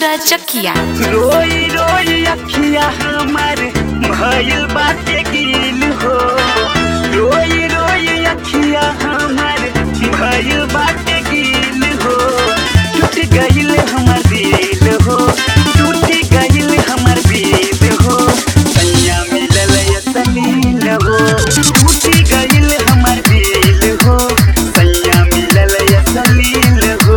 सूरज चकिया रोई रोई अखिया हमर भइल बाटे गिल हो रोई रोई अखिया हमर भइल बाटे गिल हो टूट गइल हमर दिल हो टूट गइल हमर दिल हो सैया मिलल सलील हो टूट गइल हमर दिल हो सैया मिलल सलील हो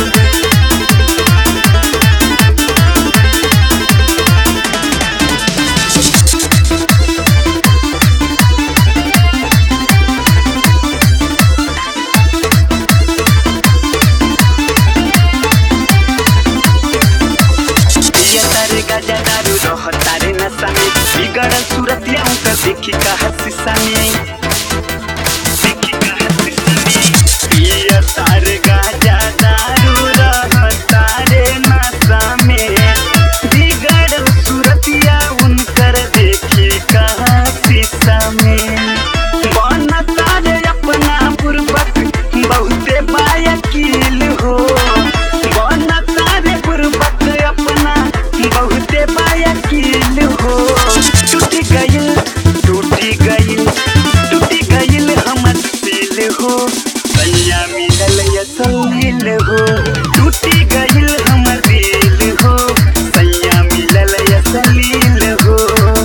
पिया तारे गाजा दारू रह तारे नशा में बिगड़ल सूरतिया उनका देखी का शीशा में देखी का शीशा में पिया तारे गाजा दारू रह तारे नशा में बिगड़ल सूरतिया उनकर देखी का शीशा में बन तारे अपना पूर्वक बहुते बायकील हो बन तारे पूर्वक अपना बहुते बायकील हो टूट गइल टूट गइल टूट गइल हमर दिल हो सैया मिलल असलील हो टूट गइल हमर दिल हो सैया मिलल असलील हो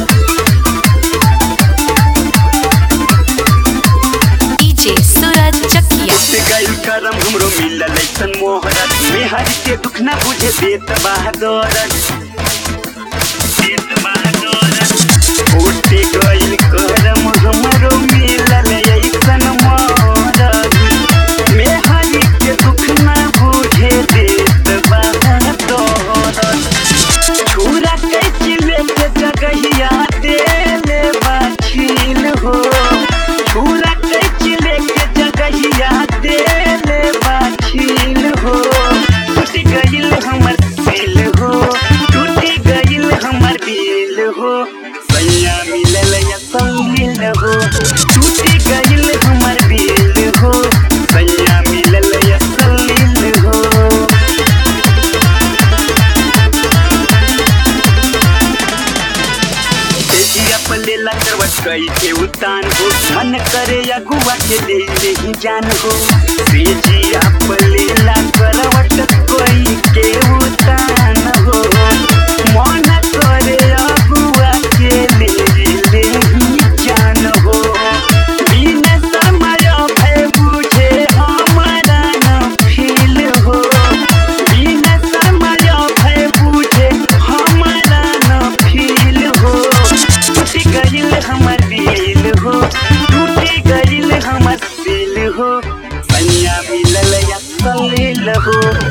डीजे सूरज चकिया से गइल करम हमरो मिलल ऐसन मोहरत मेहर के दुख न बुझे देत बहादुरत देत बहादुरत उठे गइल करम हमरो मिलल ऐसन मोहरत मेहर के दुख न बुझे देत बहादुरत छुरा कैची लेके जगहिया देले बाछील हो छुरा कैची लेके जगहिया देले बाछील हो टूट गइल हमर दिल हो टूट गइल हमर दिल हो सैया मिलल असलील हो टूट गइल हमर दिल हो सैया मिलल असलील हो तेजिया पलेला करवट कई के उतान हो मन करे अगुआ के ले ले ही जान हो तेजिया पलेला करवट कई के उतान हो मन करे अगुआ के ले ले ही जान हो बिन समय भय बुझे हमारा न फील हो बिन समय भय बुझे हमारा न फील हो टूट गइल हमर दिल हो टूट गइल हमर दिल हो सैया मिलल असलील हो